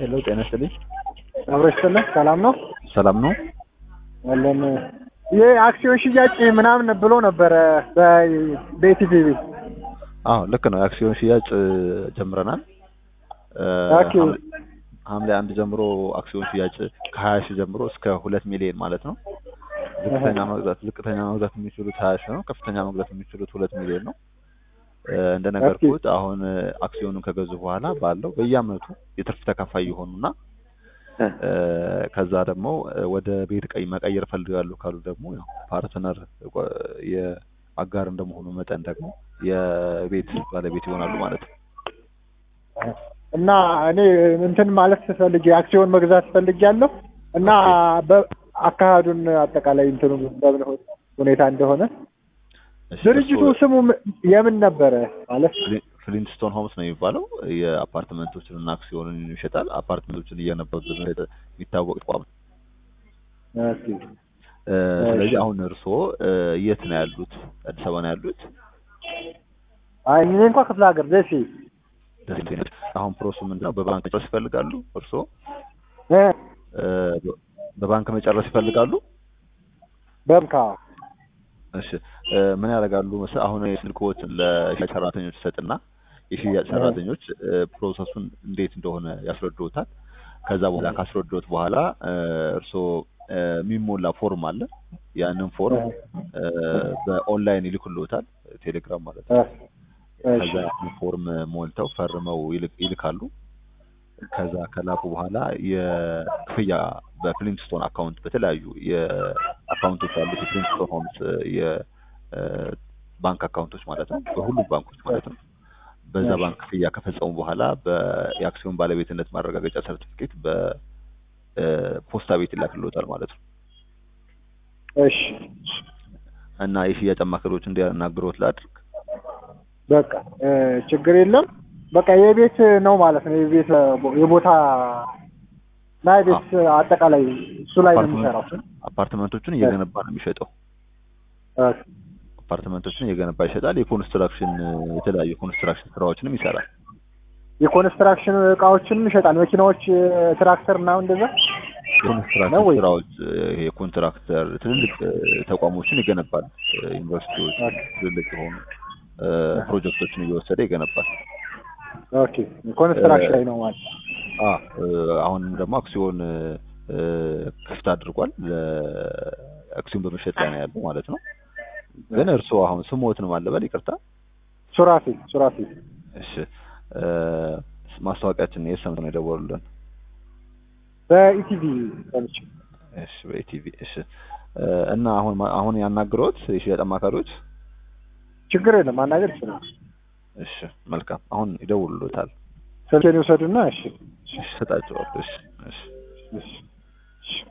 ሄሎ ጤና ይስጥልኝ። አብሮ ይስጥልኝ። ሰላም ነው ሰላም ነው። አለን። ይህ አክሲዮን ሽያጭ ምናምን ብሎ ነበረ በኢቲቪ። አዎ ልክ ነው። የአክሲዮን ሽያጭ ጀምረናል። ኦኬ። ሐምሌ አንድ ጀምሮ አክሲዮን ሽያጭ ከሀያ ሺህ ጀምሮ እስከ ሁለት ሚሊዮን ማለት ነው። ዝቅተኛ መግዛት ዝቅተኛ መግዛት የሚችሉት ሀያ ሺህ ነው። ከፍተኛ መግዛት የሚችሉት ሁለት ሚሊዮን ነው። እንደነገርኩት አሁን አክሲዮኑን ከገዙ በኋላ ባለው በየአመቱ የትርፍ ተካፋይ የሆኑና ከዛ ደግሞ ወደ ቤት ቀይ መቀየር ፈልጋሉ ካሉ ደግሞ ያው ፓርትነር የአጋር እንደመሆኑ መጠን ደግሞ የቤት ባለቤት ይሆናሉ ማለት ነው። እና እኔ እንትን ማለት ፈልጌ አክሲዮን መግዛት ፈልጌያለሁ እና አካሄዱን አጠቃላይ እንትኑ በምን ሁኔታ እንደሆነ ድርጅቱ ስሙ የምን ነበረ ማለት ፍሊንትስቶን ሆምስ ነው የሚባለው። የአፓርትመንቶችን እና አክሲዮንን ይሸጣል። አፓርትመንቶችን እየነበሩ የሚታወቅ ተቋም ነው። ስለዚህ አሁን እርስዎ የት ነው ያሉት? አዲስ አበባ ነው ያሉት? አይ እኔ እንኳ ክፍለ ሀገር ደሴ። ደሴ አሁን ፕሮሱ ምንድን ነው? በባንክ መጨረስ ይፈልጋሉ እርስዎ? በባንክ መጨረስ ይፈልጋሉ? በምካ እሺ ምን ያደርጋሉ መሰለህ? አሁን ስልክዎትን ለሽያጭ ሰራተኞች ሰጥና የሽያጭ ሰራተኞች ፕሮሰሱን እንዴት እንደሆነ ያስረዱታል። ከዛ በኋላ ካስረዱት በኋላ እርስዎ የሚሞላ ፎርም አለ። ያንን ፎርም በኦንላይን ይልኩልዎታል፣ ቴሌግራም ማለት ነው። ከዛ ያንን ፎርም ሞልተው ፈርመው ይልካሉ። ከዛ ከላኩ በኋላ የክፍያ በፍሊንትስቶን አካውንት በተለያዩ የአካውንቶች አሉት የፍሊንትስቶን ሆምስ የባንክ አካውንቶች ማለት ነው፣ በሁሉም ባንኮች ማለት ነው። በዛ ባንክ ክፍያ ከፈጸሙ በኋላ የአክሲዮን ባለቤትነት ማረጋገጫ ሰርቲፊኬት በፖስታ ቤት ይላክልዎታል ማለት ነው። እሺ። እና የሽያጭ አማካሪዎች እንዲያናግሮት ላድርግ። በቃ ችግር የለም። በቃ የቤት ነው ማለት ነው። የቤት የቦታ እና የቤት አጠቃላይ እሱ ላይ ነው የሚሰራው። አፓርትመንቶቹን እየገነባ ነው የሚሸጠው። አፓርትመንቶችን እየገነባ ይሸጣል። የኮንስትራክሽን የተለያዩ የኮንስትራክሽን ስራዎችንም ይሰራል። የኮንስትራክሽን እቃዎችንም ይሸጣል። መኪናዎች፣ ትራክተር እና እንደዛ የኮንስትራክሽን ስራዎች የኮንትራክተር ትልልቅ ተቋሞችን ይገነባል። ዩኒቨርሲቲዎች ትልልቅ የሆኑ ፕሮጀክቶችን እየወሰደ ይገነባል። ኦኬ ኮንስትራክሽን ላይ ነው ማለት አሁንም ደግሞ አክሲዮን ክፍት አድርጓል። አክሲዮን በመሸጥ ላይ ነው ያለው ማለት ነው። ግን እርስዎ አሁን ስሞትን ማለበል ይቅርታ፣ ሱራፊ ሱራፊ። እሺ ማስታወቂያችን የት ሰምተው ነው የደወሉልን? በኢቲቪ ሰምቼ። እሺ በኢቲቪ እሺ። እና አሁን አሁን ያናግሮት የሽያጭ አማካሪዎች ችግር የለም ማናገር ይችላል። እሺ መልካም። አሁን ይደውሉታል። ስልኬን ይውሰዱና እሺ እሺ፣ እሰጣቸዋለሁ። እሺ እሺ እሺ